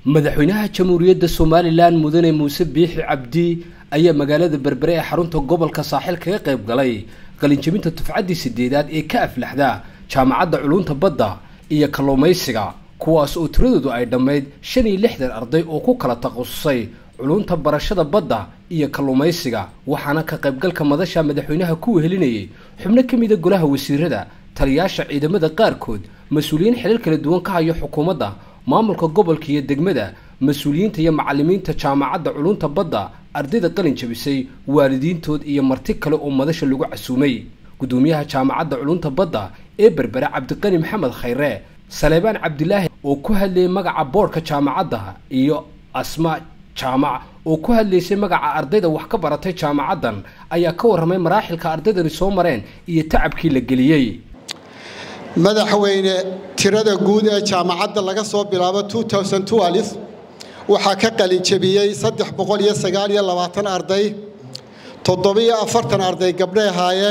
madaxweynaha jamhuuriyadda somalilan mudane muuse biixi cabdi ayaa magaalada berbere ee xarunta gobolka saaxil kaga qayb galay qalinjabinta dufcaddii sideedaad ee ka aflaxda jaamacadda culunta badda iyo kalluumaysiga kuwaas oo tiradoodu ay dhammayd shan iyo lixdan arday oo ku kala takhasusay culunta barashada badda iyo kalluumaysiga waxaana ka qaybgalka madasha madaxweynaha ku wehelinayay xubno ka mida golaha wasiirada taliyaasha ciidamada qaarkood mas-uuliyiin xilal kala duwan ka hayo xukuumadda maamulka gobolka iyo degmada mas-uuliyiinta iyo macalimiinta jaamacadda culunta badda ardayda qalin jabisay waalidiintood iyo marti kale oo madasha lagu casuumay gudoomiyaha jaamacadda culunta badda ee berbere cabdiqani maxamed khayre saleebaan cabdilaahi oo ku hadlayay magaca boodhka jaamacadda iyo asma jaamac oo ku hadlaysay magaca ardayda wax ka baratay jaamacaddan ayaa ka warramay maraaxilka ardaydani soo mareen iyo tacabkii la geliyey madaxweyne tirada guud ee jaamacadda laga soo bilaabo waxaa ka qalinjabiyey arday arday gabdhay ahaayeen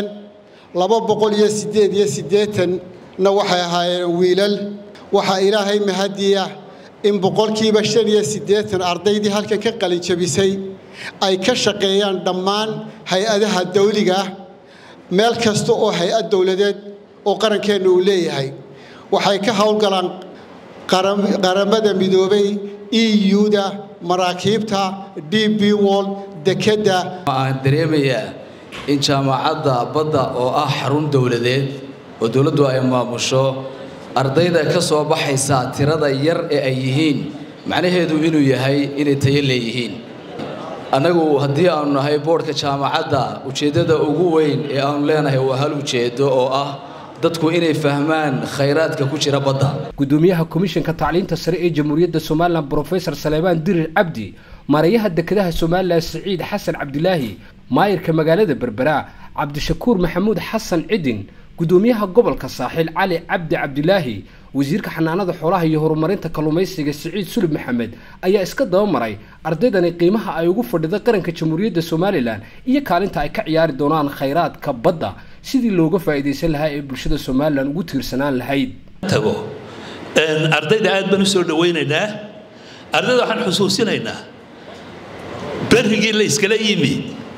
na waxay ahaayeen wiilal waxaa ilaahay mahadiya in boqolkiiba ardaydii halkan ka qalinjabisay ay ka shaqeeyaan dhammaan hay-adaha dawliga ah meel kasta oo hay-ad dowladeed oo qarankeenna uu leeyahay waxay ka howlgalaan qaramada midoobay eu-da maraakiibta d b wol dekedda waxaan dareemayaa in jaamacadda badda oo ah xarun dowladeed oo dowladdu ay maamusho ardayda ka soo baxaysa tirada yar ee ay yihiin macnaheedu inuu yahay inay tayo leeyihiin annagu haddii aanu nahay boodhka jaamacadda ujeeddada ugu weyn ee aanu leenahay waa hal ujeeddo oo ah dadku inay fahmaan khayraadka ku jira badda gudoomiyaha komishanka tacliinta sare ee jamhuuriyadda somalilan brofesor saleebaan dirir cabdi maarayaha dekedaha somalilan siciid xasan cabdilaahi maayirka magaalada berbera cabdishakuur maxamuud xasan cidin gudoomiyaha gobolka saaxiil cali cabdi cabdilaahi wasiirka xanaanada xoolaha iyo horumarinta kalluumaysiga siciid sulub maxamed ayaa iska dabamaray ardaydani qiimaha ay ugu fadhida qaranka jamhuuriyadda somalilan iyo kaalinta ay ka ciyaari doonaan khayraadka badda sidii looga faa'iidaysan lahaa ee bulshada somalilan ugu tiirsanaan lahayd tago ardayda aad baan u soo dhawaynaynaa ardayda waxaan xusuusinaynaa berrigii la iskala yimi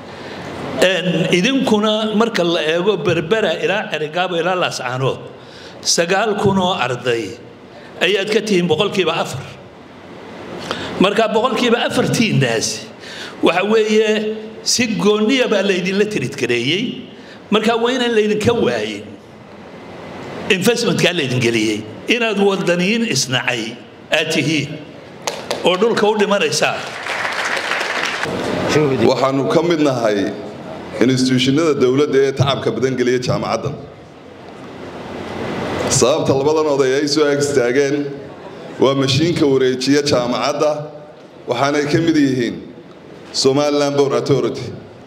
idinkuna marka la eego berbera ilaa cerigaabo ilaa laascaanood sagaal kun oo arday ayaad ka tihiin boqolkiiba afar marka boqolkiiba afartiinnaasi waxa weeye si gooniya baa laydinla tiridgareeyey marka waa inaan laydinka waayin investmentkaa laydin geliyey inaad wadaniyiin isnacay aad tihiin oo dhulka u dhimanaysaa waxaanu ka mid nahay instituushinada dowladda ee tacabka badan geliya jaamacaddan sababta labadan oday ay soo ag istaageen waa mashiinka wareejiya jaamacadda waxaanay ka mid yihiin somalilan bor authority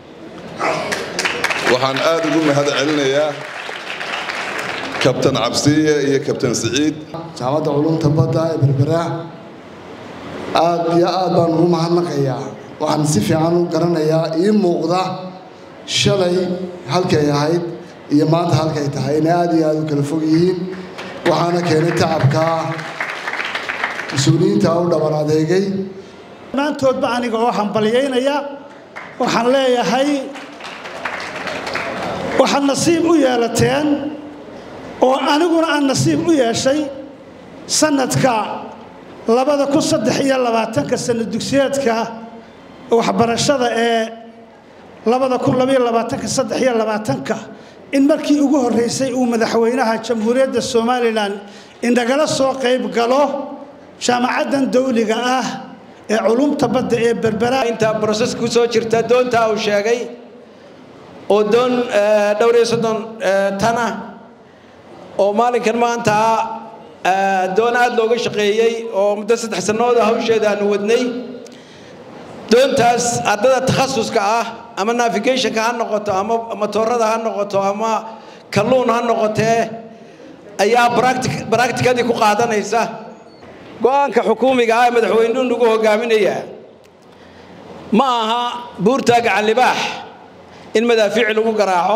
waxaan aad ugu mahad celinayaa kabtan cabsiye iyo kabtan siciid jaamacadda culumta badda ee berbera aad iyo aad baan ugu mahadnaqayaa waxaan si fiican u garanayaa ii muuqda shalay halkay ahayd iyo maanta halkay tahay inay aad iyo aad u kala fog yihiin waxaana keenay tacabkaa mas-uuliyiinta u dhaban adeegay dhammaantoodba aniga oo hambalyaynaya waxaan leeyahay waxaad nasiib u yeelateen oo aniguna aan nasiib u yeeshay sanadka labada kun saddex iyo labaatanka sanad dugsiyeedka waxbarashada ee labada kun labaiyo labaatanka saddex iyo labaatanka in markii ugu horraysay uu madaxweynaha jamhuuriyadda somalilan indagala soo qayb galo jaamacaddan dawliga ah ee culumta badda ee berbera intaa broses ku soo jirta doontaa uu sheegay oo doon dhowr iyo soddon tana oo maalinkan maanta doon aada looga shaqeeyey oo muddo saddex sannooda hawsheeda aanu wadnay doontaas ardada takhasuska ah ama navigationka ha noqoto ama matoorada ha noqoto ama kalluun ha noqotee ayaa baracticadii ku qaadanaysa go-aanka xukuumiga ah ee madaxweynuhu nagu hogaaminaya ma aha buurtaa gacan libaax in madaafiici lagu garaaco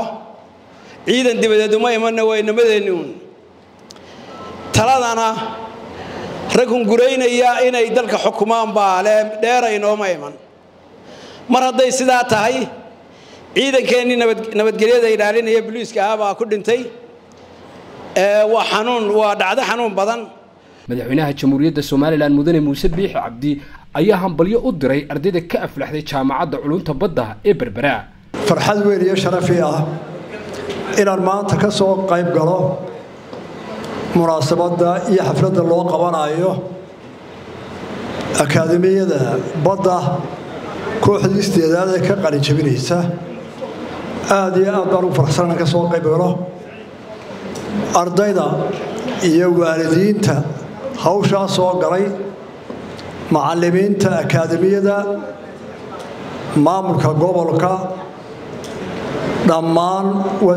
ciidan dibadeed uma imanna waa inamadeenni uun taladana rag hunguraynaya inay dalka xukumaan baa le dheera inooma iman mar hadday sidaa tahay ciidankeennii nabadgelyada ilaalinaya boliiska ah baa ku dhintay waa xanuun waa dhacdo xanuun badan madaxweynaha jamhuuriyadda somalilan mudane muuse biixi cabdi ayaa hambalyo u diray ardayda ka aflaxday jaamacadda culunta badda ee berbera farxad weyn iyo sharafii ah inaan maanta ka soo qayb galo munaasabadda iyo xafladda loo qabanayo akaademiyada badda kooxdii isteedaad ee ka qalinjabinaysa aada iyo aad baan ugu farxsan inaan ka soo qayb galo ardayda iyo waalidiinta hawshaa soo galay macallimiinta akaademiyada maamulka gobolka dhammaan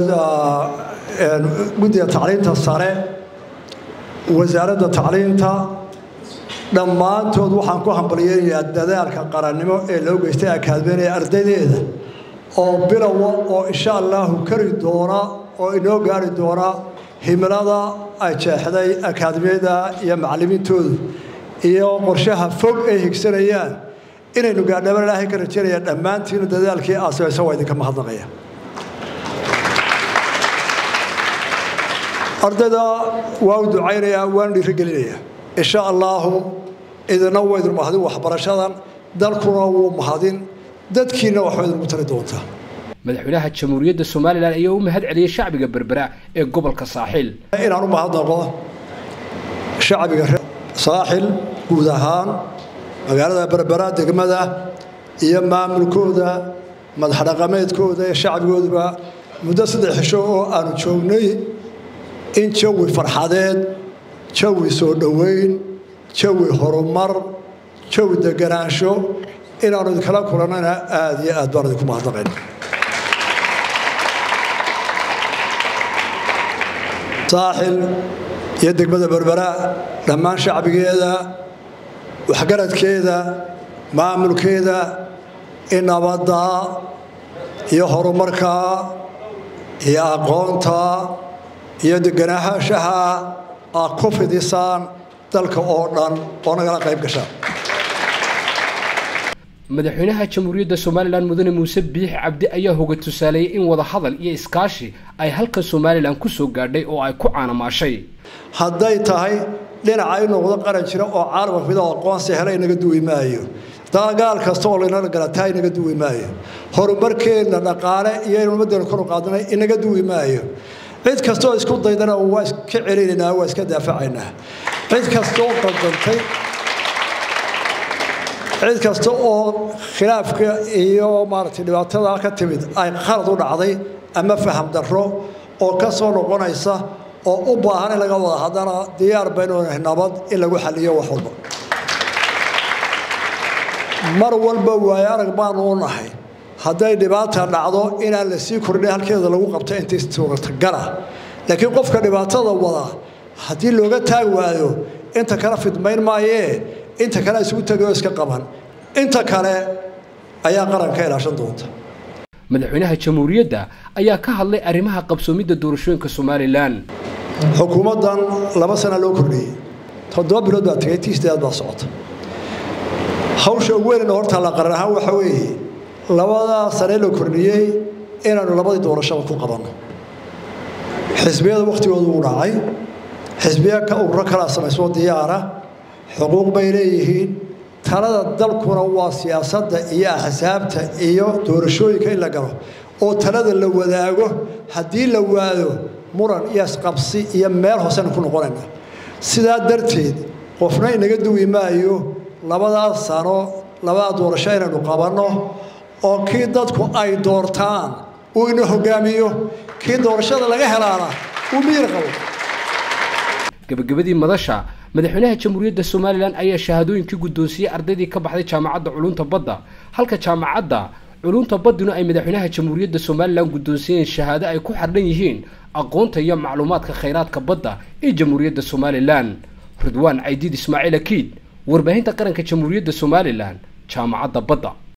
guddiga tacliinta sare wasaaradda tacliinta dhammaantood waxaan ku hambalyeynayaa dadaalka qarannimo ee loo geystay akaademiyada ee ardaydeeda oo bilowa oo insha allahu kari doona oo inoo gaari doona himilada ay jeexday akaademiyada iyo macallimiintoodu iyo qorshaha fog ay higsanayaan inaynu gaadhaban ilaahay ka rajaynaya dhammaantiinu dadaalkii aad samaysa waa idinka mahadnaqaya ardayda waa u ducaynayaa waanu dhiirigelinayaa insha allaahu idina waa idin mahadin waxbarashadan dalkuna wuu mahadin dadkiina waxba idinku tari doontaa madaxweynaha jamhuuriyadda somalilan ayaa u mahad celiyey shacbiga berbera ee gobolka saaxiil inaan u mahadnaqo shacbiga saaxil guud ahaan magaalada berbera degmada iyo maamulkooda madaxdhaqameedkooda ee shacbigooduba muddo saddex xisho oo aanu joognay in jawi farxadeed jawi soo dhoweyn jawi horumar jawi deganaansho inaanu idinkala kulannana aada iyo aad baan idinku mahadnaqayn saaxil iyo degmada berbera dhammaan shacbigeeda waxgaradkeeda maamulkeeda in nabadda iyo horumarka iyo aqoonta iyo deganaahaashaha aad ku fidisaan dalka oo dhan oo nagala qayb gashaan madaxweynaha jamhuuriyadda somalilan mudane muuse biixi cabdi ayaa hoga tusaaleeyey in wadahadal iyo iskaashi ay halka somalilan ku soo gaadhay oo ay ku caanamaashay hadday tahay dhinaca i noqdo qaran jira oo caalamka mida aqoonsi hela inaga duwi maayo dagaal kasta oo laynala galataa inaga duwi maayo horumarkeenna dhaqaale iyo inu ummaddeena kor u qaadnay inaga duwi maayo cid kastaoo isku daydana waa iska celinaynaa waa iska daafacaynaa cid kastaoo qaldantay cid kasta oo khilaafka iyo maaragtay dhibaatada ka timid ay khalad u dhacday ama faham darro oo ka soo noqonaysa oo u baahan in laga wada haddana diyaar baynu nahay nabad in lagu xaliyo wax walba mar walba waayo arag baanu u nahay hadday dhibaata dhacdo inaan la sii kordhin halkeeda lagu qabto intii suuratagala laakiin qofka dhibaatada wada haddii looga taag waayo inta kale fidmayn maayee inta kale isugu tegayoo iska qaban inta kale ayaa qaranka ilaashan doonta madaxweynaha jamhuuriyadda ayaa ka hadlay arrimaha qabsoomidda doorashooyinka somalilan xukuumaddan laba sana loo kordhiyey toddoba bilood baa tegay tii sideed baa socota hawsha ugu weynna hortaa la qaran ahaan waxa weeye labadaa sane la kordhiyey inaanu labadii doorashaba ku qabanno xisbiyada wakhtigoodu uu dhacay xisbiya ka ururo kalaa samaysoo diyaara xuquuq bay leeyihiin talada dalkuna waa siyaasadda iyo axsaabta iyo doorashooyinka in la galo oo talada la wadaago haddii la waado muran iyo isqabsi iyo meel hoosena ku noqonayna sidaa darteed qofna inaga duwi maayo labadaa sano labadaa doorasho inaynu qabanno oo kii dadku ay doortaan uu ina hogaamiyo kii doorashada laga helaana uu miyir qabo gabagabadii madasha madaxweynaha jamhuuriyadda somalilan ayaa shahaadooyinkii guddoonsiiyey ardaydii ka baxday jaamacadda culunta badda halka jaamacadda culunta baddina ay madaxweynaha jamhuuriyadda somalilan guddoonsiiyeen shahaado ay ku xardhan yihiin aqoonta iyo macluumaadka khayraadka badda ee jamhuuriyadda somalilan ridwaan caydiid ismaaciil akiid warbaahinta qaranka jamhuuriyadda somalilan jaamacadda badda